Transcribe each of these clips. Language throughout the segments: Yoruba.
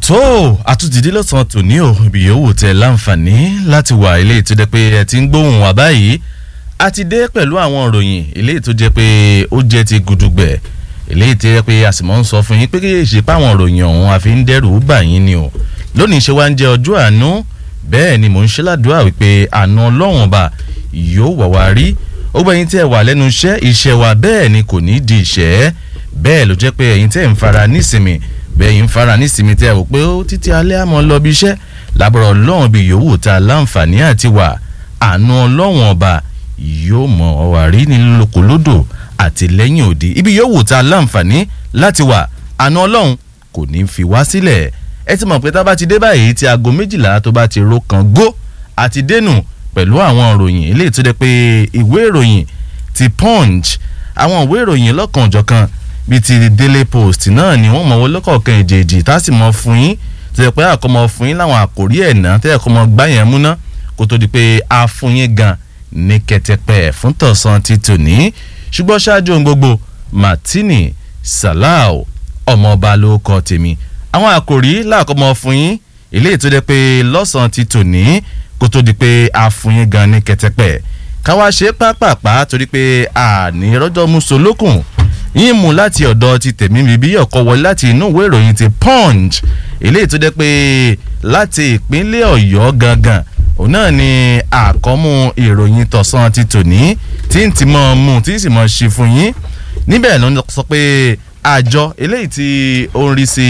tó àtúntìdí lọ́sàn-án tòní ò ibi yòówù tẹ láǹfààní láti wà ilé tó jẹ́ pé ẹ ti ń gbóhùn wá báyìí a ti dé pẹ̀lú àwọn ìròyìn ilé tó jẹ́ pé ó jẹ́ ti gudugbẹ̀ ilé tó jẹ́ pé a sì mọ̀ ń sọ fún yín pé kí ṣe pé àwọn ìròyìn ọ̀hún àfi ń dẹ́rù bà yín ni o lónìí ṣe wá ń jẹ́ ọjọ́ àánú bẹ́ẹ̀ ni mò ń ṣe ládùúrà wípé àánú ọlọ́run ọba yóò wà wá rí ó gbẹ̀yìn tí ẹ wà lẹ́nu iṣẹ́ iṣẹ́ wa bẹ́ẹ̀ ni kò ní di ìṣẹ́ bẹ́ẹ̀ ló jẹ́ pé ẹ̀yin tẹ́ ń fara nísìmì bẹ́ẹ̀ ń fara nísìmì tẹ́ ẹ wò pé ó títí alẹ́ àmọ́ lọ bí iṣẹ́ lábọ̀rọ̀ ọlọ́run bí yòówù ta láǹfààní àti wà àánú ọlọ́run ọba yóò mọ ọwà rí ní lókolódò àti lẹ́yìn òde ibi yòówù ta láǹfààní láti wà àánú ọlọ́run kò ní fi wá sílẹ̀ ẹ ti mọ̀ pé tá a bá ti dé báyìí tí aago méjìlá tó bá ti ro kan gó àti dénú pẹ̀lú àwọn ìròyìn eléyìí tó dẹ́ pé ìwé ìròyìn ti punch àwọn ìwé ìròyìn lọ́kànjọ̀kan bíi ti daily post náà ni wọ́n mọ̀ wọ́n lọ́kọ̀ọ̀kan èjèèjì tá a sì mọ̀ fún yín tó yẹ pé àkọ́mọ fún yín láwọn àkòrí ẹ̀ náà tẹ́ ẹ̀kọ́ mọ gbá yẹn múná kó tó di pé a fún yín gan ní kẹtẹpẹ fún tọ̀sán ti tòní ṣùgbọ́n ṣáájú ohun gbogbo martini salau ọmọọba ló kọ tèmi àwọn àkòrí làkọ́mọ fún yín eléyìí tó dẹ́ pé lọ́sàn-án ti tòní kó tó di pé a fún yín gan ní kẹtẹpẹ káwá ṣe pápápá torí pé àní rọ́jọ́ musolókùn yín mú láti ọ̀dọ̀ ti tèmi bíbí ọ̀kọ́ wọlé láti inú ìwé ìròyìn ti punch eléyìí tó jẹ́ pé láti ìpínlẹ̀ ọ̀yọ́ gangan òun náà ni àkọ́mú ìròyìn tọ̀sán ti tòní tí ń ti mọ̀ mú tí ń sì mọ̀ ṣe fún yín níbẹ̀ ló ń sọ pé àjọ eléyìí tí ó ń rí sí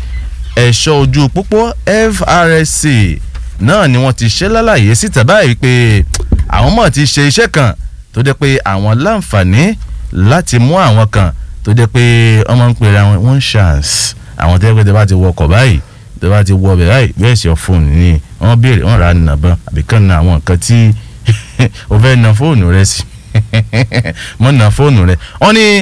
ẹ̀ṣọ́ ojú pópó FRSC náà ni wọ́n ti ṣe lálàyé síta báyìí pé àwọn mọ̀ ti ṣe iṣẹ́ kan tó jẹ́ pé àwọn láǹfààní láti mú àwọn kan tó jẹ́ pé wọ́n máa ń pèrè àwọn one chance àwọn tó jẹ́ pé tó bá ti wọkọ̀ báyìí tó bá ti wọ ọbẹ̀ báyìí bẹ́ẹ̀ sì fóònù ni wọ́n béèrè wọ́n rà á nàbọ̀n àbí kàn na àwọn nǹkan tí o fẹ́ na fóònù rẹ sí mọ́ na fóònù rẹ wọ́n ní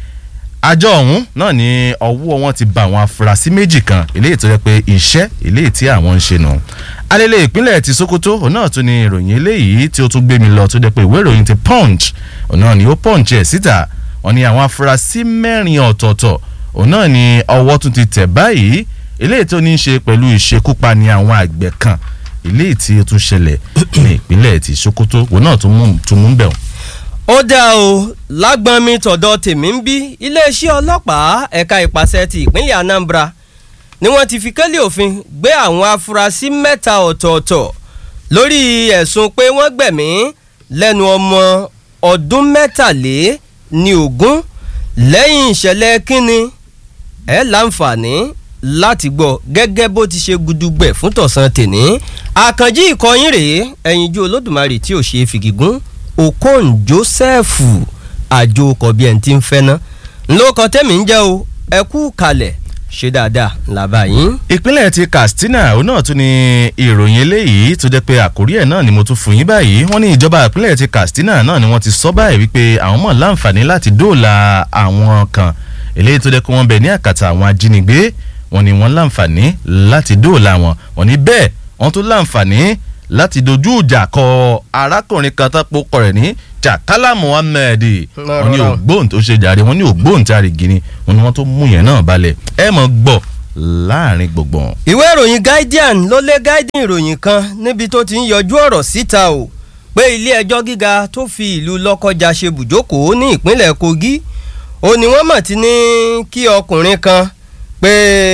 àjọ ọ̀hún náà ní ọwọ́ wọn ti bá àwọn afurasí méjì kan eléyìí tó jẹ́ pé iṣẹ́ eléyìí tí àwọn ń ṣe nù alẹ́lẹ̀ ìpínlẹ̀ ti Sokoto òun náà tún ní ìròyìn eléyìí tí ó tún gbé mi lọ tó jẹ́ pé ìwé ìròyìn ti Punch òun náà ni ó Punch ẹ̀ síta wọ́n ní àwọn afurasí mẹ́rin ọ̀tọ̀ọ̀tọ̀ òun náà ni ọwọ́ tún ti tẹ̀ báyìí eléyìí tó ní í ṣe pẹ̀lú ìṣekúpani àwọn àgbẹ̀ kan eléyìí tí ó tún ṣẹlẹ̀ ní ìpínlẹ̀ ti Sokoto òun náà tún mú bẹ̀ wọ́n. ó dá o lágbọ́n mi tọ̀dọ̀ tèmi ń bí iléeṣẹ́ ọlọ́pàá ẹ̀ka ìpàṣẹ ti ìpínlẹ̀ Anambra ni wọ́n ti fi kélé òfin gbé àwọn afurasí mẹ́ta ọ̀tọ̀ọ̀tọ̀ lórí ẹ̀sùn pé wọ́n gbẹ̀mí lẹ́nu ọmọ ọdún mẹ́tàlé ní ogún lẹ́yìn ìṣẹ̀lẹ̀ kínni ẹ̀ láǹfààní láti gbọ́ gẹ́gẹ́ bó ti ṣe gudugbẹ̀ fún tọ̀sán tèní àkànjí ìkọyín rèé ẹ̀yinjú olódùmarè tí ò ṣe é fìgígún okon joseph àjò kọ̀bí ẹ̀ ń ti ń fẹ́ ná ńlọkọ tẹ́mi ń jẹ́ o ẹ kú kalẹ̀ ṣe dáadáa làbá yín. ìpínlẹ̀ ti Katsina òun náà tún ní ìròyìn eléyìí tó jẹ́ pé àkórí ẹ̀ náà ni mo tún fún yín báyìí wọ́n ní ìjọba ìpínlẹ̀ ti Katsina náà ni wọ́n ti sọ báyìí wípé àwọn mọ̀ láǹfààní láti dóòlà àwọn kan eléyìí tó jẹ́ pé wọ́n bẹ ní àkàtà àwọn ajínigbé wọ́n ní wọ́n láǹfààní láti dóòlà wọn wọ́n ní bẹ́ẹ̀ wọ́n tún láǹfààní láti dojú ìjà kọ arákùnrin kan tó pokọ rẹ̀ ní Jakala Muhammed wọ́n ní ògbóhùn tó ṣe jàre wọ́n ní ògbóhùn tí a rì gini wọ́n ní wọ́n tó mú yẹn náà balẹ̀ ẹ mọ̀ gbọ́ láàrin gbogbo. ìwé ìròyìn Guardian ló lé Guardian ìròyìn kan níbi tó ti ń yọjú ọ̀rọ̀ síta o pé ilé ẹjọ́ gíga tó fi ìlú Lọ́kọ́jà ṣe bùjókòó ní ìpínlẹ̀ Kogi ó ní wọ́n mọ̀ ti ní kí ọkùnrin kan pé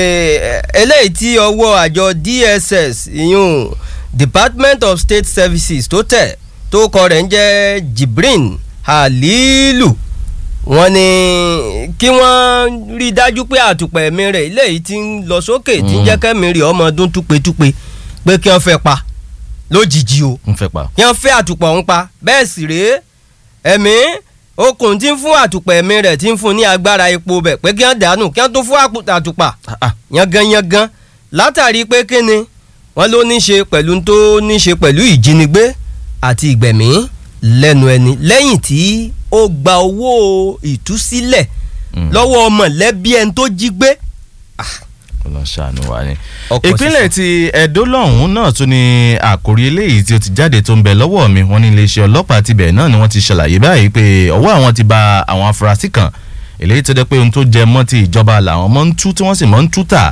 eléyìí tí ọwọ́ àjọ DSS ìyún Department of State Services tó tẹ̀ tó kọ rẹ̀ ń jẹ́ Jibrin Halilu wọ́n ní kí wọ́n rí i dájú pé àtùpà ẹ̀mí rẹ̀ eléyìí ti ń lọ sókè tí ń jẹ́ kẹ́mi rí ọmọ ọdún túpetúpe pé kí wọ́n fẹ́ pa lójijì o ń fẹ́ pa. kí wọ́n fẹ́ àtùpà ọ̀hún pa bẹ́ẹ̀ sì rèé ẹ̀mí okùn tí ń fún àtùpà ẹ̀mí rẹ̀ tí ń fún ní agbára epo bẹ̀ pé kí wọ́n dànù kí wọ́n tún fún àtùpà yangan yangan látàrí pé kíni wọ́n ló ní ṣe pẹ̀lú tó ní ṣe pẹ̀lú ìjínigbé àti ìgbẹ̀mí lẹ́nu ẹni lẹ́yìn tí ó gba owó ìtúsílẹ̀ lọ́wọ́ mọ̀lẹ́bí ẹni tó jí gbé. ọlọ́ṣàánú wa ni. ìpínlẹ̀ ti Ẹdó lọ́hùn-ún náà tún ní àkórí eléyìí tí ó ti jáde tó ń bẹ lọ́wọ́ mi wọ́n ní iléeṣẹ́ ọlọ́pàá tibẹ̀ náà ni wọ́n ti ṣàlàyé báyìí pé ọwọ́ àwọn ti ba àwọn afurasí kan eléyìí tó jẹ́ pé ohun tó jẹ mọ́ ti ìjọba làwọn mọ́ ń tú tí wọ́n sì mọ́ ń tú tà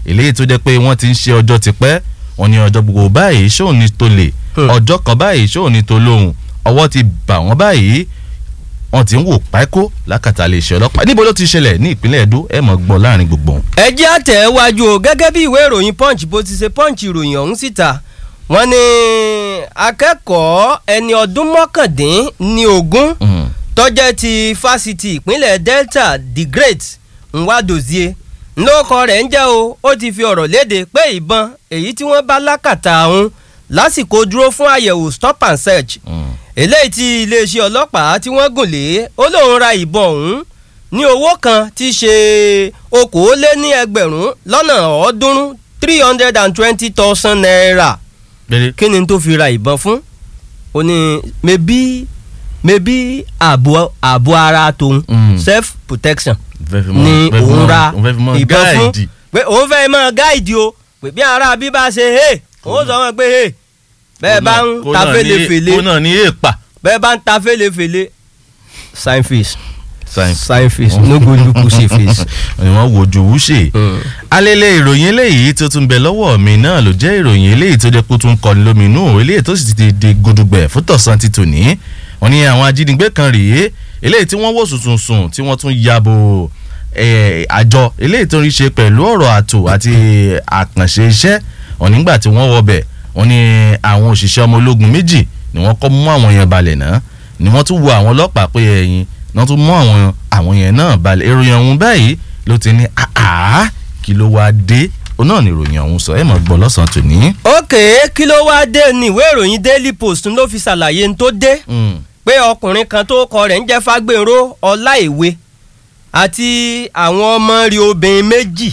eléyìí tó jẹ́ pé wọ́n ti ń ṣe ọjọ́ tipẹ́ wọ́n ní ọjọ́ gbogbo báyìí ṣóun ní tó lè Hmm. ọjọ́ kan báyìí ṣóun ní tó lóhùn ọwọ́ ti bà wọ́n báyìí wọ́n ti ń wò pákó lákàtà lè ṣe ọlọ́pàá níbo ló ti ṣẹlẹ̀ ní ìpínlẹ̀ Ẹdó ẹ̀ mọ̀ gbọ́ láàrin gbogbo wọn. ẹ jẹ́ àtẹ̀wájú o gẹ́gẹ́ bí ìwé ìròyìn punch bó ti ṣe punch ìròyìn ọ̀hún síta wọ́n ní akẹ́kọ̀ọ́ ẹni ọdún mọ́kàndín ní ogún Mm. tó jẹ́ ti fásitì ìpínlẹ̀ Delta the Great Nwadozie ńlọ́kọ rẹ̀ ń jẹ́ o ó ti fi ọ̀rọ̀ léde pé ìbọn èyí tí wọ́n bá lákàtà ọ̀hún lásìkò dúró fún àyẹ̀wò stop and search Mm. eléyìí tí iléeṣẹ́ ọlọ́pàá tí wọ́n gùn lé ó lóun ra ìbọn ọ̀hún ní owó kan tí í ṣe okòóléní ẹgbẹ̀rún lọ́nà ọ̀ọ́dúnrún three hundred and twenty thousand naira Bẹ́ẹ̀ni. kí ni tó fi ra ìbọn fún ó ní mebí mebí ààbò ààbò ara tòun Mm. self protection Fẹ́ fi mọ́- ni fẹ́ fi òun mọ́- ra òun fẹ́ fi mọ́ ìbọn fún gáàdì. pé òun fẹ́ máa gáìdì o pé bí ara bí bá ṣe hey òun sọ wọn pé hey bẹ́ẹ̀ bá ń Kó ta náà ní- fèlèfèlè kó náà ní èèpà. bẹ́ẹ̀ bá ń ta fèlèfèlè sign face Sign. sign face no go look pussy face. ni wọ́n wojú wúṣe. alẹ́lẹ̀ ìròyìn eléyìí tó tún bẹ lọ́wọ́ mi náà ló jẹ́ ìròyìn eléyìí tó jẹ́ kó tún kọni lóminú eléyìí tó sì ti di gudugbẹ̀ fún tọ̀sán ti tòní. wọ́n ní àwọn ajínigbé kan rèé eléyìí tí wọ́n wò sùnsùnsùn tí wọ́n tún yabo eh, àjọ eléyìí tó ń ṣe pẹ̀lú ọ̀rọ̀ ààtò àti àkànṣe iṣẹ́ wọ́n nígbà tí wọ́n wọbẹ̀ wọ́n ní àwọn òṣìṣẹ́ ọmọ ológun méjì ni wọ́n kọ́ mú àwọn yẹn balẹ̀ náà ni wọ́n tún wo àwọn ọlọ́pàá pé ẹ̀yìn ni wọ́n tún mú àwọn àwọn yẹn náà balẹ̀ ìròyìn ọ̀hún báyìí ló ti ní àá kí ló wáá dé òun náà ni ìròyìn ọ̀hún sọ ẹ̀ mọ̀ gbọ́ lọ́sàn-án tòní. ókè kí ló wáá dé ní ìwé ìròyìn daily post ló fi ṣàlàyé ní tó dé Mm, pé ọkùnrin kan tó kọ rẹ̀ ń jẹ́ fágbèrò ọláìwé àti àwọn ọmọ rẹ̀ obìnrin méjì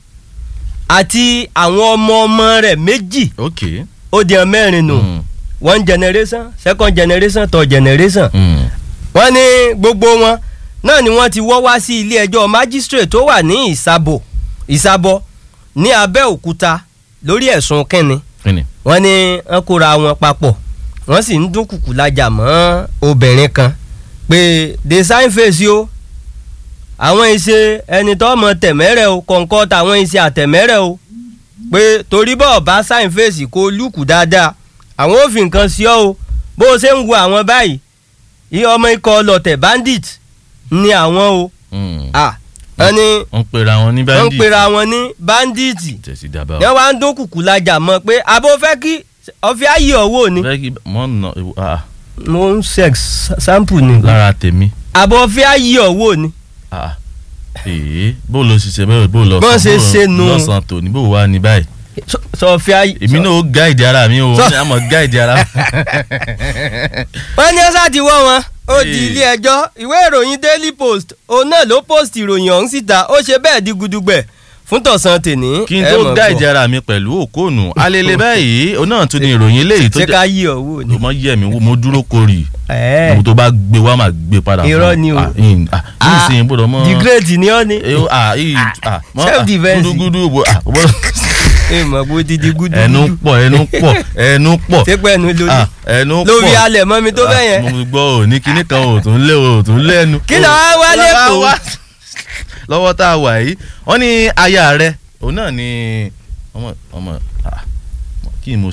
àti àwọn ọmọ ọmọ rẹ̀ méjì ok. ó di ọ mẹ́rin nù Mm, one generation second generation third generation mm, wọ́n ní gbogbo wọn náà ni wọ́n ti wọ́ wá sí ilé ẹjọ́ magistrate tó wà ní ìsàbò ìsàbọ̀ ní abẹ́òkúta lórí ẹ̀sùn kínni kíni. wọ́n ní wọ́n kóra wọn papọ̀ wọ́n sì ń dúnkùkù lajà mọ́ obìnrin kan pé the sign face o àwọn ìṣe ẹni tó mọ tẹ̀mẹ́rẹ̀ o kọ̀ǹkọ́ tàwọn ìṣe àtẹ̀mẹ́rẹ̀ o pé torí bọ́ọ̀ bá sign face kó lùkù dáadáa àwọn ò fi nǹkan sí ọ o bó o ṣe ń wo àwọn báyìí iye ọmọ ikọ̀ ọlọ́tẹ̀ bandit ni àwọn o Mm. ah wọ́n ní wọ́n pera wọn ní wọ́n ń bandit. pera wọn ní bandit tẹ̀sí dábàá. ní wọ́n á ń dúnkùkù lajà mọ́ pé àbó fẹ́ kí ọ̀fẹ́ ayé ọ̀wọ́ ni fẹ́ kí mọ́ nà ah, mo ń sex sample ni lára tèmi. àbọ̀ ọ̀fẹ́ ayé ọ̀wọ́ ni Ah, èé bó ló ṣiṣẹ́ bẹ́ẹ̀ bó lọ Bọ́n ṣe ṣe nu. lọ́sàn-án tòní bó wà ní báyìí. sọ ọ̀fẹ́ ayé. èmi náà ó gáìdì ara mi o Sọ- ní àmọ́ gáìdì ara mi. wọ́n ní ọ́sà ti wọ́ wọn ó di Ee. ilé ẹjọ́ ìwé ìròyìn daily post òun náà ló post ìròyìn ọ̀hún síta ó ṣe bẹ́ẹ̀ di gudugbẹ̀ fún tọ̀sán tèní. kí n ẹ tó mọ̀ gáìdì gbọ́. ara mi pẹ̀lú òkóònù alele báyìí òun náà tún ní ìròyìn eléyìí tó ṣé ká yí ọ̀wọ́ ni. tó mọ yẹ mi mo dúró korì Ẹ̀ẹ́. mo tó bá gbé wá máa gbé padà fún Irọ́ ni o. Ah, in- ah, ní ìsìn gbọ́dọ̀ mọ́ the great ni ọ́ ni. Eh, ah, ì- ah, mọ́, ah, Self-defense. gúdúgúdú bo- ah, gbọ́dọ̀- ẹ mọ̀ bó ti di gudu. ẹnu pọ̀ ẹnu pọ̀ ẹnu pọ̀ ṣé pẹ̀lú lórí. Ah, ẹnu pọ̀ lórí alẹ̀ mọ́ mi tó bẹ́ẹ̀ yẹn. Ah, mo gbọ́ ò ní kinní kan ò tún lé ò tún lẹ́nu. Kí ló wá wá Kí ló wá lẹ́kọ̀ọ́? wá? lọ́wọ́ tá a wà yìí wọ́n ní aya rẹ̀ òun náà ni ọmọ ọmọ ah, kí ni mo